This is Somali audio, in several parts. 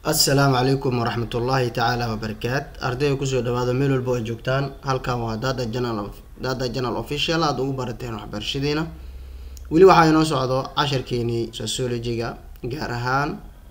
assalaamu calaykum waraxmat ullaahi tacaala wabarakaat ardayga kusoo dhawaada meel walba ay joogtaan halkan waa dada janal dada janal official aada ugu barateen waxbarashadiina weli waxaa inoo socdo casharkeenii sociologiga gaar ahaan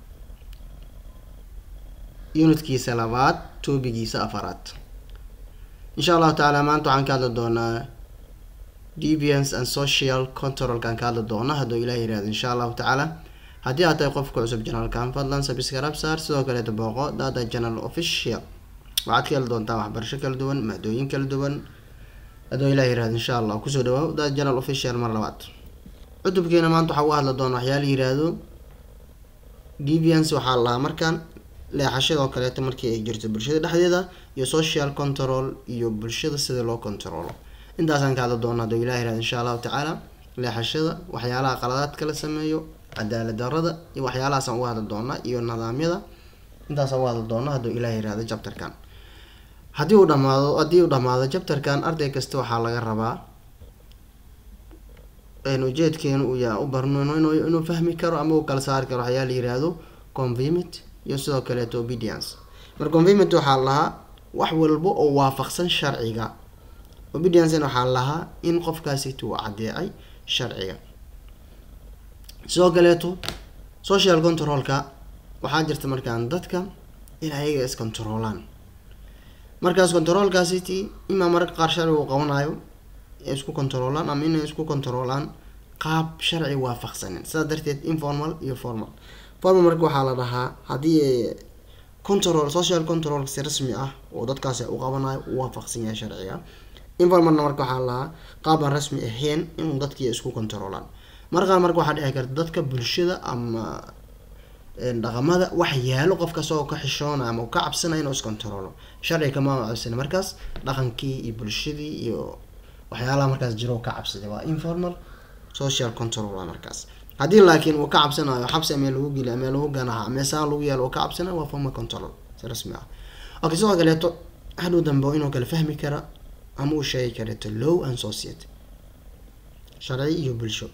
unitkiisa labaad toobigiisa afaraad insha allahu tacaala maanta waxaan ka hadli doonaa deviance and social controlkaan ka hadli doona hadduu ilah yihahdo insha allahu tacaala haddii aad tahay qofka cusub janalkan fadlan sabscribe saar sidoo kaleeta booqo dada janal official waxaad ka heli doontaa waxbarasho kala duwan maadooyin kala duwan hadduu ilah yihahdo insha allah kusoo dhawaa dada janal official mar labaad cutubkeena maanta waxaa uga hadli doona waxyaala yihahdo deviance waxaa lahaa markaan leexashadoo kaleeta markii ay jirto bulshada dhexdeeda iyo social control iyo bulshada sida loo controlo intaasaan ka hadli doona hadduu ilah yihahdo insha allahu tacaala leexashada waxyaalaha qaladaadka la sameeyo cadaalad darada iyo waxyaalahaasaan uga hadli doona iyo nidaamyada intaasaan uga hadli doona hadduu ilah yihahdo jabtarkan haddii uu dhamaado haddii uu dhamaado jabtarkan arday kasta waxaa laga rabaa ujeedkeenu uu yaa u barno inuu fahmi karo ama uu kala saari karo waxyaa la yihahdo convimit iyo sidoo kaleeto obedience marka convimit waxaa lahaa wax walba oo waafaqsan sharciga obedience waxaa lahaa in qofkaasiti uu cadeecay sharciga sidoo kaleeto social controlka waxaa jirta markaan dadka in ayaga iscontroolaan markaas controolkaasiti imaa mararka qaar sharciga uu qabanayo isku controolaan ama inay isku controolaan qaab sharci waafaqsanin sidaa darteed informal iyo formal formal marka waxaa la dhahaa haddii control social control si rasmi ah oo dadkaasi u qabanayo u waafaqsan yahay sharciga informalna marka waxaa la dhahaa qaabaan rasmi ahayn inuu dadkii isku controolaan marqaar marka waxaa dhici karta dadka bulshada ama dhaqamada wax yaalo qof kastoo ka xishoona ama ka cabsanaya inuu iscontrolo sharciga kama cabsana markaas dhaqankii iyo bulshadii iyo waxyaalaha markaas jiro ka cabsaday waa informal social control waa markaas haddii laakiin uu ka cabsanayo xabsi amee lagu geli amee lagu ganaha amee saan lagu yeelo uu ka cabsanayo waa formal control si rasmi ah okay sidoo kaleeto hadhow dambe inuu kala fahmi kara ama uu sheegi kareeto low and society sharci iyo bulsho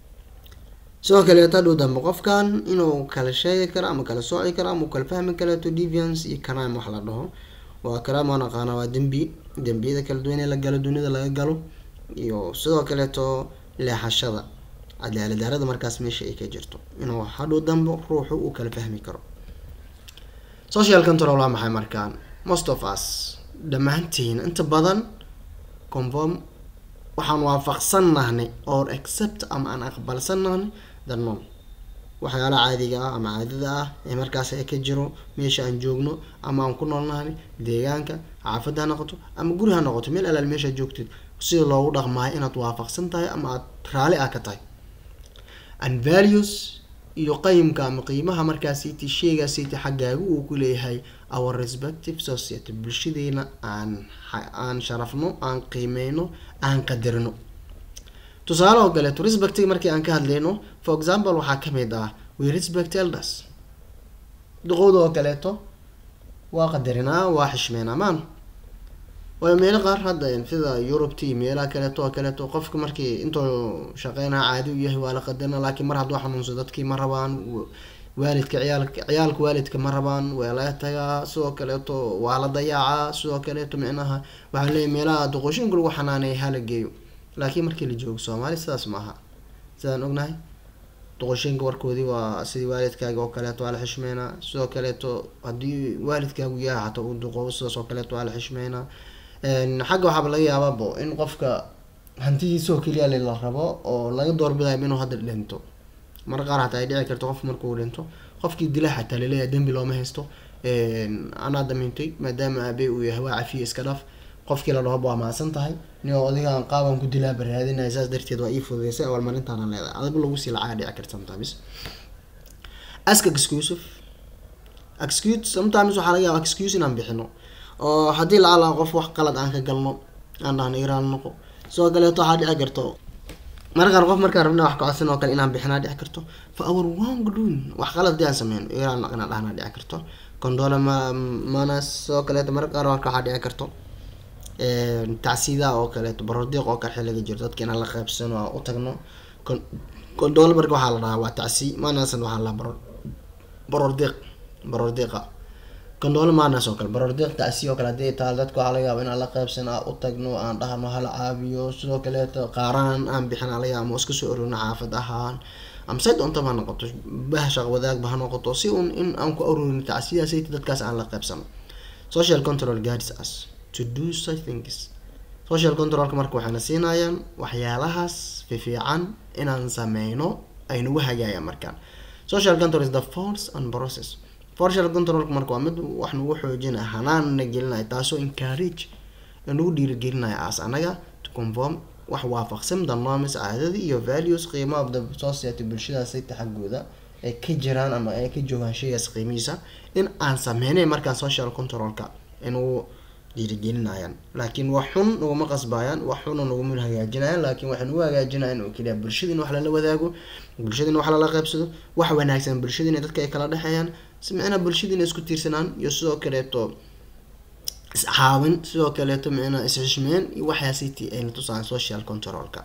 sidoo kaleeto hadhow dambe qofkan inuu kala sheegi karo ama kala sooci karo ama uu kala fahmi kareeto deviance iyo crime wax la dhaho waa crime waan aqaana waa dembi dembiyada kala duwan ee la galo dunida laga galo iyo sidoo kaleeto leexashada cadaalad darada markaas meesha ay ka jirto inuu hadhow dambe ruuxu uu kala fahmi karo social control waa maxay markaan most of us dhammaantiin inta badan conform waxaan waafaqsannahnay or accept ama aan aqbalsannahnay the norm waxyaalaha caadiga ah ama caadada ah ee markaas ka jiro meesha aan joogno ama aan ku noolnahay deegaanka xaafadda ha noqoto ama guri ha noqoto meel alaal meesha joogtid sida loogu dhaqmaayo inaad waafaqsan tahay ama aad raali ah ka tahay and values iyo qayimka ama qiimaha markaasiti sheegaasiti xaggaagu uu ku leeyahay our respective society bulshadeena aan aan sharafno aan qiimeyno aan qadarino tusaale oo kaleeto respectiga markii aan ka hadlayno for example waxaa kamid ah we respect elders duqowda oo kaleeto waa qadarinaa waa xishmeynaa maan waayo meelo qaar hadda sida eurubta iyo meelaha kaleeto oo kaleeto qofka markii intuu shaqeynaa caadi u yahay waa la qadarina laakiin mar hadduu xanuunso dadkii ma rabaan waalidka ciyaalka ciyaalka waalidka ma rabaan waa laga tagaa sidoo kaleeto waa la dayaacaa sidoo kaleeto micnaha waxaa leeyahy meelaha duqooshinka lagu xanaaneeya hala geeyo laakiin markii la joogo soomaali sidaas maaha sidaan ognahay doqoshinka warkoodii waa sidii waalidkaaga oo kaleeto waa la xishmeynaa sidoo kaleeto haddii waalidkaagu yahay xataa uu duqoobo sidaas oo kaleeto waa la xishmeynaa xagga waxaaba laga yaabaabo in qofka hantidiisoo keliya la rabo oo laga doorbidayo inuu hadda dhinto mar qaar xataa ay dhici karto qof markuu dhinto qofkii dila xataa laleeyahay dembi looma haysto anaa damintay maadaama aabey uu yahay waa cafiye iska dhaaf qofkii la dhahoba waa maasan tahay nio odigaan qaaban ku dilaa baraadinaya saas darteed waa ii fududeysay awalmarintaana leedahay adagu lagu sii lacaga dhici karta sometimes ask exclusive excuse sometimes waxaa laga yaaba excuse inaan bixino oo haddii lacala qof wax qalad aan ka galno aan dhahno iraan noqo sidoo kaleeto waxaa dhici karto marka qaar qof markaan rabna wax kacodsan oo kale inaan bixinaa dhici karto for our wrong doing wax qalad hadii aan sameyno iraan inaan dhahnaa dhici karto condole ma manas sidoo kaleeto marka qaar warka waxaa dhici karto tacsiidaha oo kaleeto barodiiq oo kale xiliga jiro dadka inaan la qaybsano oo u tagno condole marka waxaa la dhahaa waa tacsi manasan waxaa la dhahaa barodiiq barordiiqa condoolo maanas oo kale barordiiq tacsi oo kale haddii taal dadku waxaa laga yaaba inaan la qaybsan aan u tagno aan dhahno hala caabiyo sidoo kaleeto qaaraan aan bixin laga yaaba ama iska soo ororno xaafad ahaan ama say doontaba ha noqoto bah shaq wadaagba ha noqoto si un in aan ku aruurin tacsiyaasayta dadkaas aan la qaybsano social control guides us to do such things social controlka marka waxayna siinayaan waxyaalahaas fifiican inaan sameyno ay nagu hagaayaan markaan social control is the force and process social controlka marka waa mid wax nagu xoojinaya hanaanna gelinaya taasoo encourage nagu dhiirigelinaya as anaga to conform wax waafaqsan the norms caadadii iyo values qiimaha of the society bulshadaasayta xaggooda ay ka jiraan ama ay ka joogaan shaygaas qiimihiisa in aan sameynay markaan social controlka inuu dhiirigelinayaan laakiin wax xun naguma qasbayaan wax xuna naguma hagaajinayaan laakiin waxay nagu hagaajinayaan oo keliya bulshada in wax lala wadaago bulshada in wax lala qaybsado wax wanaagsan bulshada in dadka ay kala dhexeeyaan si micnaa bulshada inay isku tiirsanaan iyo sidoo kaleeto iscaawin sidoo kaleeto micnaa is-xishmeen iyo waxyaasiti ayna tusaan social controlka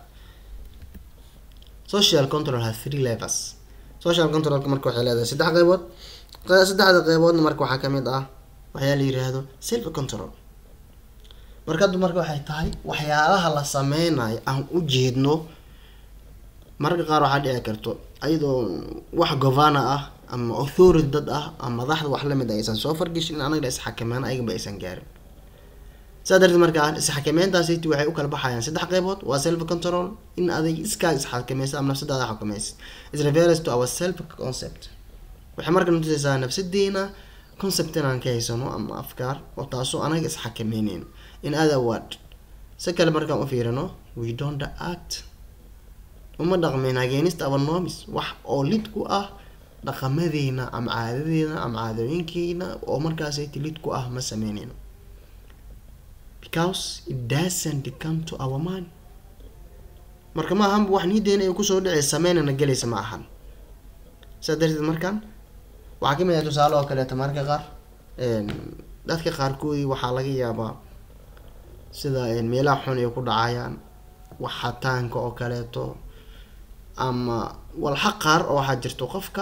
social control has three levels social controlka marka waxay leedahay saddex qeybood saddexda qeyboodna marka waxaa kamid ah waxyaa la yiraahdo self control marka hadda marka waxay tahay waxyaalaha la sameynayo aan u jeedno mararka qaar waxaa dhici karto ayadoo wax governor ah ama authority dad ah ama madaxda wax lamid a aysan soo fargeshin anaga isxakameyn ayagaba aysan gaarin saa darteed markaa isxakameyntaasiti waxay u kala baxayaan saddex qeybood waa self control in aday iskaa isxakameysa ama nafsadaada xakameysid is refers to our self concept waxay marka natusaysaa nafsadeena concept inaan ka haysano ama afkaar oo taasoo anaga isxakameyneyno in other word si kale markaan u fiirino we don't act uma dhaqmeyn against our norms wax oo lid ku ah dhaqamadeena ama caadadeena ama caadooyinkeena oo markaasayta lid ku ah ma sameyneyno because it doesn't come to our mind marka ma ahanba wax niideena ay kusoo dhicay sameynana gelaysa ma ahan saa darteed markaan waxaa kamid ah tusaale oo kaleeto mararka qaar dadka qaarkoodii waxaa laga yaabaa sida meelaha xun ay ku dhacayaan waxataanka oo kaleeto ama walxa qaar oo waxaa jirto qofka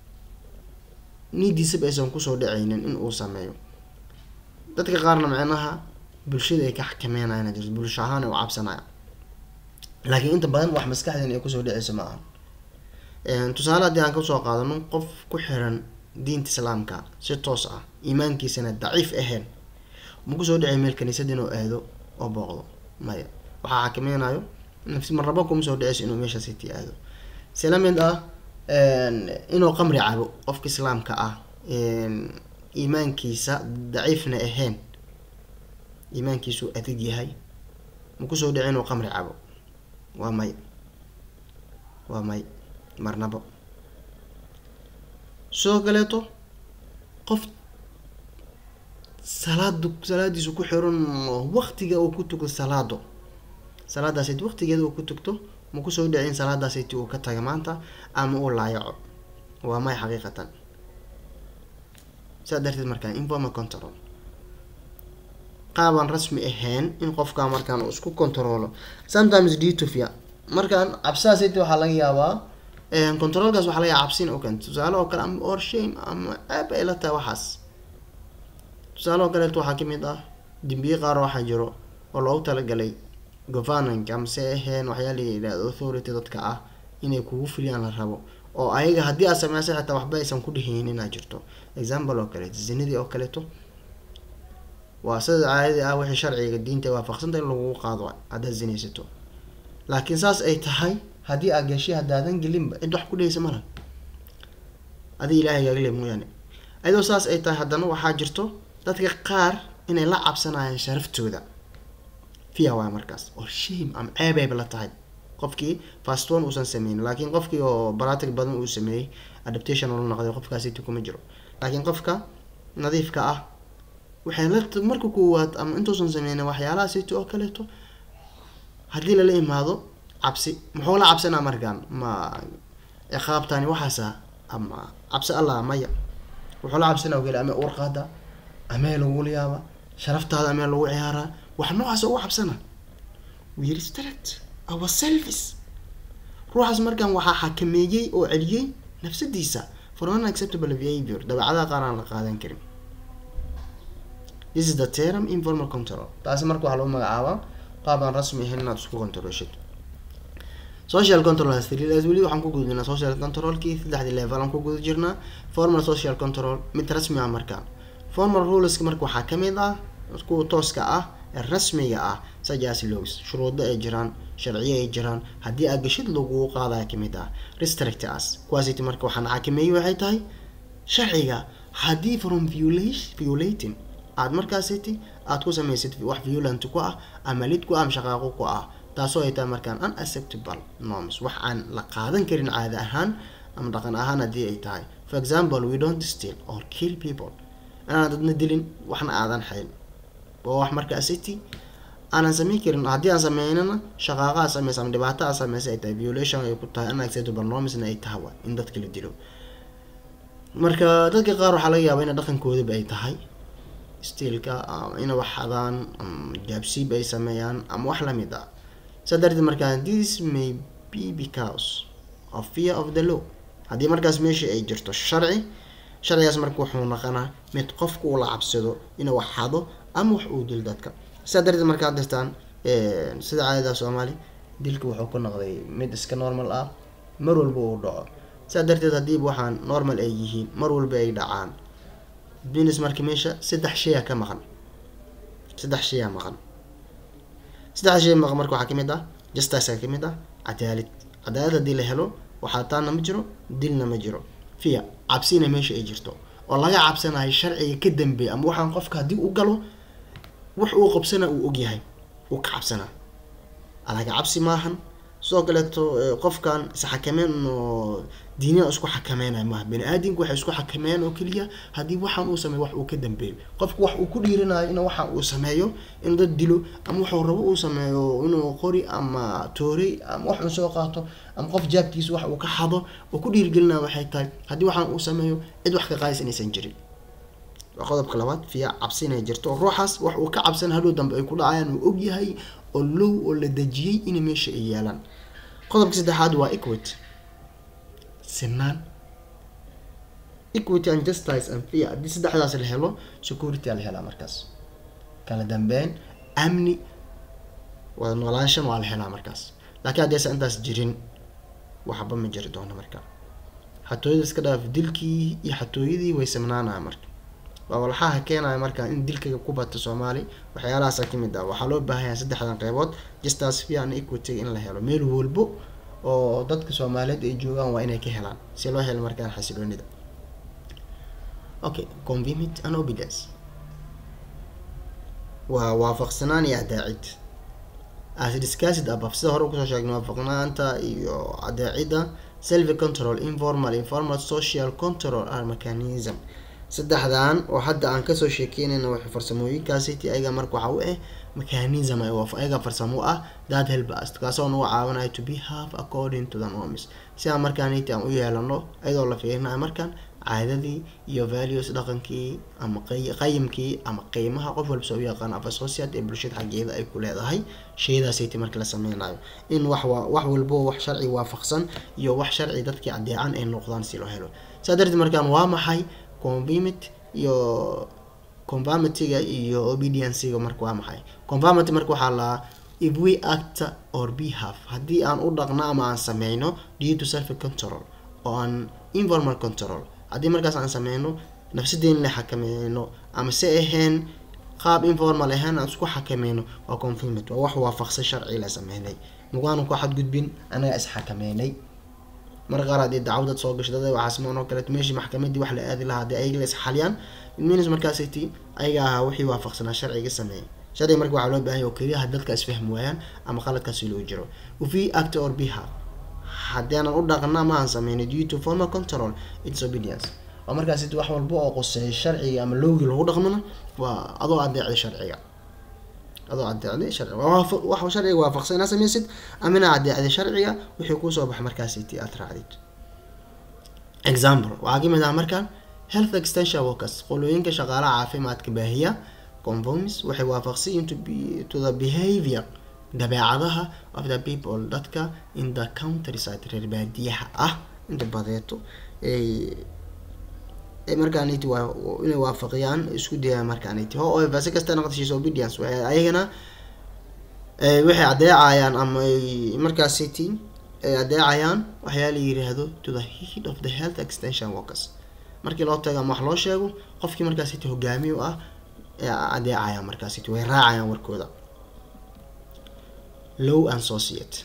niidiisaba aysan kusoo dhacaynin in uu sameeyo dadka qaarna micnaha bulshada ay ka xakameynayaan jirto bulsho ahaan ay u cabsanayaan laakiin inta badan wax maskaxdeen ay kusoo dhacayso ma aha tusaale haddii aan kasoo qaadano qof ku xiran diinta islaamka si toos ah iimaankiisana daciif ahayn ma kusoo dhacay meel kaniisad inuu aado oo booqdo maya waxaa xakameynayo nafsi marraba kuma soo dhaceyso inuu meeshaasiti aado si la mid ah inuu qamri cabo qofka islaamka ah iimaankiisa daciifna ahayn iimaankiisu adag yahay ma kusoo dhaci inuu qamri cabo waa may waa may marnabo sidoo kaleeto qof salaadu salaadiisu ku xiran waqtiga uu ku tugto salaado salaadaasayt waqtigeeda uu ku tugto ma kusoo dhici in salaadaasayt uu ka taga maanta ama uu laayaco waa may xaqiiqatan saa darteed markaan informal control qaabaan rasmi ahayn in qofkaa markaan uu isku controlo sometimes dutofia markaan cabsidaasayt waxaa laga yaabaa controlkaas waxaa laga yaaba cabsin oo keento tusaale oo kale ama or shame ama aab ay la tahay waxaas tusaale oo kaleeto waxaa kamid ah dembiye qaar waxaa jiro oo loogu talagalay governanka amase aheen waxyaa la yidhahdo authority dadka ah inay kugu fuliyaan la rabo oo ayaga haddii aad sameysa xitaa waxba aysan ku dheheynin inaa jirto example oo kaleeto zinadii oo kaleeto waa sida caadadii ah wixii sharciga diinta waafaqsanta in lagugu qaado haddaad zinaysato laakiin saas ay tahay haddii aad gashay haddaadan gelinba cid wax ku dheheysa malan adi ilaahay gaagale mooyaane ayadoo saas ay tahay haddana waxaa jirto dadka qaar inay la cabsanayaan sharaftooda fiya waay markaas oo shame ama ceebeyba la tahay qofkii fast one uusan sameynin laakiin qofkii oo baratic badan uu sameeyey adaptation oo la noqday qofkaasiti kuma jiro laakiin qofka nadiifka ah waxay la marka koowaad ama intuusan sameynin waxyaalaha siti oo kaleeto haddii lala imaado cabsi muxuu la cabsanaa markaan ma ciqaabtani waxaasa ama cabsi allah maya wuxuu la cabsanaa ogeli ama urqaada amee lagula yaaba sharaftaada amee lagu ciyaaraa wax noocaas ugu cabsana we restrict our selfies ruuxaas markaan waxaa xakameeyey oo celiyey nafsadiisa for unacceptable behavior dabeecadaha qaar aan la qaadan karin this is the term informal control taasi marka waxaa lagu magacaabaa qaab aan rasmi ahayn inaad isku controlshid social control has three levels weli waxaan ku gudbinaa social controlkii saddexdii level aan ku guda jirnaa formal social control mid rasmi ah marka formal ruleska marka waxaa kamid ah kuwa tooska ah ee rasmiga ah such laws shuruudo ay jiraan sharciyo ay jiraan haddii aad gashid lagu qaadaya kamid ah restrict us kuwaasiti marka waxaan xakameeyey waxay tahay sharciga haddii from violating aad markaasiti aad ku samaysid wax violent ku ah ama lid ku ah ama shaqaaqo ku ah taasoo ay tahay markaan unacceptable norms wax aan la qaadan karin caada ahaan ama dhaqan ahaan haddii ay tahay for example we don't steal or kill people inaan dadna dilin waxna aadan xayn waa wax markaa city aanan sameyn karin haddii aan sameynana shaqaaqaa sameysa ama dhibaato aa sameysa ay tahay violation ay ku tahay unacceptable normsna ay tahay wa in dadka la dilo marka dadka qaar waxaa laga yaabaa ina dhaqankoodaba ay tahay steelka ina wax xadaan jaabsiib ay sameeyaan ama wax lamid ah saa darteed markaa this may be because of fear of the law haddii markaas meesha ay jirto sharci sharcigaas marka wuxuu naqanaa mid qofku uu la cabsado inuu wax xado ama wax uu dil dadka saa darteed markaad dirtaan sida caadada soomaali dilka wuxuu ku noqday mid iska normal ah mar walba uu dhaco saa darteed haddiiba waxaan normal ay yihiin mar walba ay dhacaan business marka meesha saddex shaya ka maqan saddex shaya maqan saddex shay maqan marka waxaa kamid ah justice kamid ah cadaalad cadaalad haddii la helo waxaa taana ma jiro dilna ma jiro fiya cabsina meesha ay jirto oo laga cabsanayo sharciga ka dambeeya ama waxaan qofka haddii u galo wax uu qabsana uu ogyahay uu ka cabsanaa alaga cabsi maahan sidoo kaleeto qofkan isxakameyn oo diiniya isku xakameynaya maaha bani aadamku waxay isku xakameeyaan oo keliya haddii waxaan uu sameeyo wax uu ka dambeeyo qofku wax uu ku dhiiranayo in waxa uu sameeyo inuu dad dilo ama waxuu rabo uu sameeyo inuu qori ama toorey ama wax uu soo qaato ama qof jaabkiisa wax uu ka xado oo ku dhiirigelinaya waxay tahay haddii waxaan uu sameeyo cid wax ka qaadis inaysan jirin waa qodobka labaad fiya cabsi inay jirto oo ruuxaas wax uu ka cabsan hadhow dambe ay ku dhacayaan uu ogyahay oo low oo la dejiyey inay meesha ay yaalaan qodobka saddexaad waa equity sinaan equity and justice and fear haddii saddexdaas la helo security aa la helaa markaas kala dambeyn amni wada noolaanshan waa la helaa markaas laakiin haddaysan intaas jirin waxba ma jiri doono marka xatooyada iska dhaaf dilkii iyo xatooyadii way simnaanaya marka waa walxaha keenaya marka in dilkaga ku bata soomaali waxyaalahaasa kamid ah waxaa loo baahanyaa saddexdan qeybood justice fear and equity in la helo meel walbo oo dadka soomaaliyeed ay joogaan waa inay ka helaan si loo helo markaan xasiloonida okay convimit and obedience waa waafaqsanaan iyo adaacid as discussed above sida hore kusoo sheegnay waafaqnaanta iyo adaacida self control informal informal social control are mechanism saddexdan oo hadda aan kasoo sheekeynayna wax farsamooyinkaasiti ayaga marka waxa u ah mechanism ayaga farsamo ah that help us kaasoo nagu caawinayo to behave according to the norms si aan markaaniti aan u yeelano iyadoo la fiirinayo markaan caadadii iyo values dhaqankii ama qayimkii ama qiimaha qof walba soo yaqaan af associate ee bulshada xaggeeda ay ku leedahay shaydaasiti marka la sameynayo in wax wax walbo wax sharci waafaqsan iyo wax sharci dadkii adeecan ay noqdaan si loo helo saa darteed markaan waa maxay convimit iyo conformityga iyo obediencyga marka waa maxay conformity marka waxaa lahaa if we act or behave haddii aan u dhaqno ama aan sameyno due to self control oo aan informal control haddii markaas aan sameyno nafsadeen la xakameyno ama se ahayn qaab informal ahaan aan isku xakameyno waa conformity waa wax waafaqsan sharci la sameynay mawaanu ku xadgudbin anaga isxakameynay mar qaar haddii dacwadad soo gasho dada waxaa sameyn oo kaleeto meeshii maxkamadii wax la aadi lahaa haddii ayaga la isxaliyaan minis markaasiti ayaga ahaa wixii waafaqsanaa sharciga sameeyay sharciga marka waxaa loo baahan yahay oo keliya had dadka isfahmi waayaan ama qaladkaasi loo jiro ufi act or behave haddii aanan u dhaqna ma aan sameynay due to formal control its obedience waa markaasiti wax walba oo qoseeya sharciga ama lowgii lagu dhaqmana waa adoo adeecday sharciga adoo adeecday sharciga wax sharciga waafaqsan inaa sameysid ama inaa adeecday sharciga wixii kuusoo baxa markaasiti aad raacdid example waxaa kamid ah markaan health extension workers qolooyinka shaqaalaha caafimaadka baahiya conforms waxay waafaqsan to be to the behavior dabeecadaha of the people dadka in the countryside reer baadiyaha ah inta badeeto ay markaaniti waa inay waafaqiyaan isku dayaan markaaniti however si kasta noqoto obedience waxay ayagana waxay adeecayaan ama ay markaasiti ay adeecayaan waxyaa la yiraahdo to the head of the health extension workers markii loo tago ama wax loo sheego qofkii markaasiti hogaamiye u ah adeecayaan markaasiti way raacayaan warkooda low and society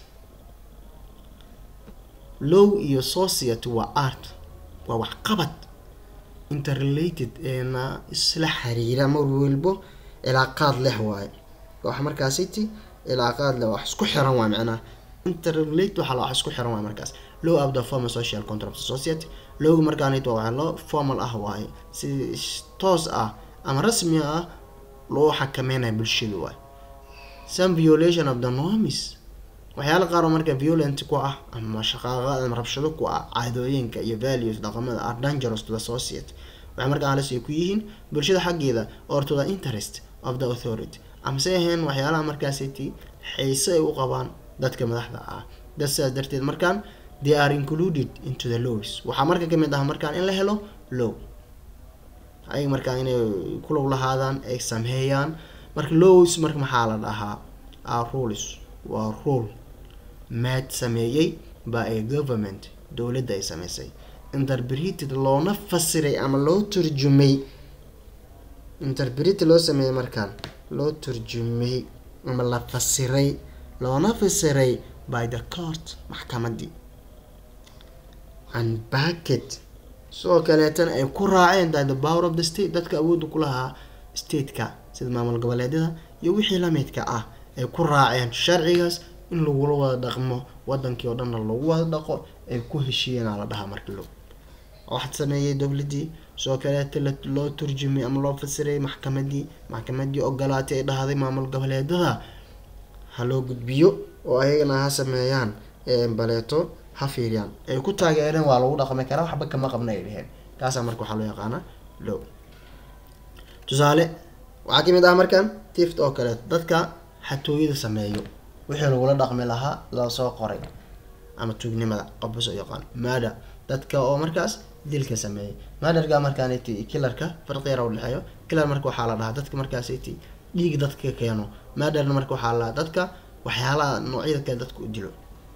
low iyo society waa art waa waxqabad interrelated eena isla xiriira mar walbo cilaaqaad leh waaye wax markaasiti cilaaqaad leh wax isku xiran waay macnaha interrelate waxaa la wax isku xiran waay markaas low of the formal social contract society lowga markaanit waa waxa loo formal ah waaye si toos ah ama rasmi ah loo xakameynaya bulshada waay some violation of the norms waxyaala qaar oo marka violent ku ah ama shaqaaqa ama rabshado ku ah caadooyinka iyo values dhaqamada are dangerous to the society waxay markaa halis ay ku yihiin bulshada xaggeeda or to the interest of the authority amase ahayn waxyaalaha markaasiti xiise ay u qabaan dadka madaxda ah dad sidaas darteed markaan they are included into the laws waxaa marka kamid ah markaan in la helo low ayaga markaa inay kulow lahaadaan ay sameeyaan marka lows marka maxaa la dhahaa are rules waa rule maad sameeyey by a government dowladda ay sameysay interpreted loona fasiray ama loo turjumay interpreted loo sameeyey markaan loo turjumay ama la fasiray loona fasiray by the court maxkamadii and backet sidoo kaleetana ay ku raaceen that the power of the state dadka awoodda ku lahaa stateka sida maamul goboleedyada iyo wixii lamidka ah ay ku raaceen sharcigaas in lagula wada dhaqmo wadankii oo dhanna lagu wada dhaqo ay ku heshiiyeenaa la dhahaa marka lo waxaad sameeyey dowladii sidoo kaleeta loo turjumay ama loo fasiray maxkamadii maxkamadii ogolaatay ay dhahday maamul goboleedada ha loo gudbiyo oo ayagana ha sameeyaan baleeto ha fiiriyaan ay ku taageereen waa lagu dhaqmi karaa waxba kama qabna ay dheheen kaasaa marka waxaa loo yaqaanaa low tusaale waxaa kamid ah markan tift oo kaleeto dadka xatooyada sameeyo wixii lagula dhaqmi lahaa lasoo qoray ama tuugnimada qofbas oo yaqaan maada dadka oo markaas dilka sameeyay maadarka markaan kilarka farqiyara udhexeeyo kilar marka waxaa la dhahaa dadka markaas dhiig dadka keeno maadarna marka waxaa la dadka waxyaalaha noocyada kale dadka u dilo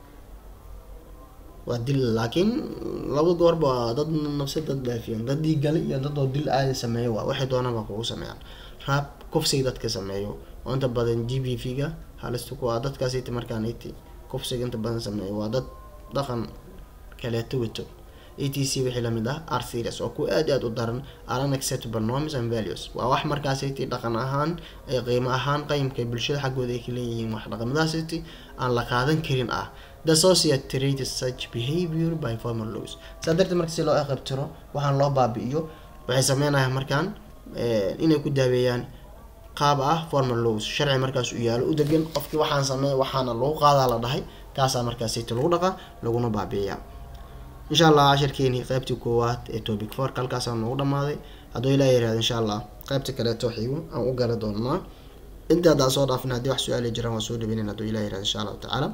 waa dil laakiin laba goorba waa dad nafsi dad baafiyan dad dhiiggale iyo dad oo dil aadi sameeyo waa waxay doonaba kugu sameeyaan raab kufsiga dadka sameeyo oo inta badan g b v ga halista ku ah dadkaas iti markaan iti kufsiga inta badan sameeyo waa dad dhaqan kaleeto wato a t c wixii lamid ah are serious oo kuwa aad aad u daran are unacceptable norms and values waa wax markaas iti dhaqan ahaan ee qiimo ahaan qayimka bulshada xaggooda ay ka leeyihiin wax dhaqamadaas iti aan la qaadan karin ah the society treated such behavior by formal laws saa darteed marka si loo aqabtiro waxaan loo baabi'iyo waxay sameynayaan markaan inay ku daaweeyaan qaab ah formal laws sharci markaas u yaalo u degan qofkii waxaan sameeya waxaana lagu qaadaa la dhahay kaasaa markaas iti lagu dhaqa laguna baabi'iyaa insha allah cashirkeenii qeybtii koowaad ee topic fork halkaasaa noogu dhamaaday hadduu ilaa yirahdo insha allah qeybta kaleeto xigo aan u gala doonaa inta haddaan soo dhaafin haddii wax su-aali jiraan waa soo dhaweynayn hadduu ilaa yirahdo insha allahu tacaala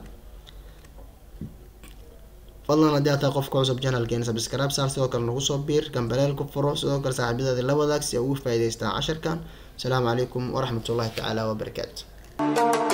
fadlan haddii aad tahay qofka cusub janalkeena subscribe saar sidoo kale nagu soo biir gambaleel ku furo sidoo kale saaxiibadaadi la wadaag si ay ugu faa'iidaystaan casharkan asalaamu calaykum waraxmatullahi tacaala wabarakaatu